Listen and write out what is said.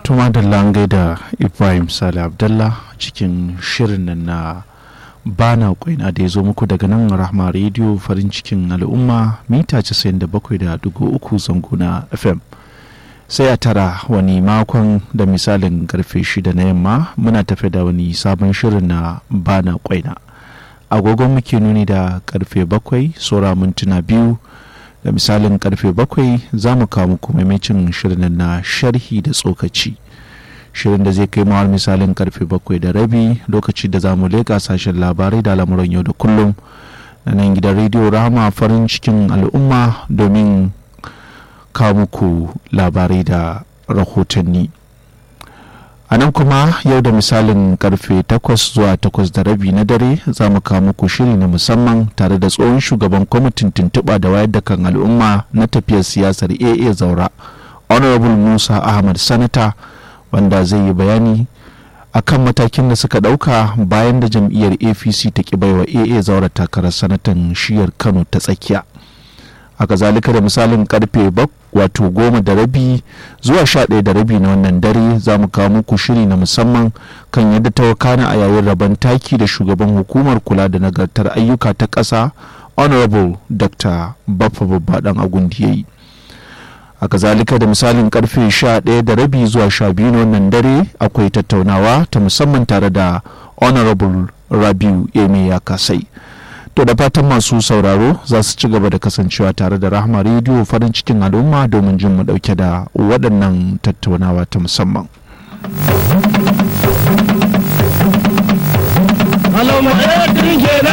tuma da langai da ibrahim sale abdallah cikin shirin nan na bana kwaina da ya zo muku daga nan rahma rediyo farin cikin al'umma mita 97.3 zango na fm sai a tara wani makon da misalin karfe shida na yamma muna tafe da wani sabon shirin na bana kwaina agogon muke nuni da karfe bakwai saura mintuna biyu da misalin karfe bakwai za mu kawo muku maimacin shirin na sharhi da tsokaci shirin da zai kai mawar misalin karfe bakwai da rabi lokaci da za mu leƙa sashen labarai da lamuran yau da kullum na nan gidan rediyo rama farin cikin al'umma domin kawo muku labarai da rahotanni a nan kuma yau da misalin karfe 8 zuwa 8 da rabi na dare za mu kawo muku shiri na musamman tare da tsohon shugaban kwamitin tuntuɓa da wayar da kan al'umma na tafiyar siyasar aa zaura honorable musa ahmad sanata wanda zai yi bayani akan matakin da suka ɗauka bayan da jam'iyyar apc ta ki baiwa aa zaura takarar sanatan shiyar kano ta tsakiya a kazalika da misalin karfe wato goma da rabi zuwa sha ɗaya da rabi na wannan dare za mu kawo muku shiri na musamman kan yadda ta wakana a yayin rabon taki da shugaban hukumar kula da nagartar ayyuka ta ƙasa honorable dr baffa babba dan agundi ya yi a kazalika da misalin karfe sha ɗaya da rabi zuwa sha biyu na wannan dare akwai tattaunawa ta musamman tare da honorable rabiu eme ya kasai to da fatan masu sauraro za su ci gaba da kasancewa tare da rahama rediyo farin cikin al'umma domin jin mu dauke da waɗannan tattaunawa ta musamman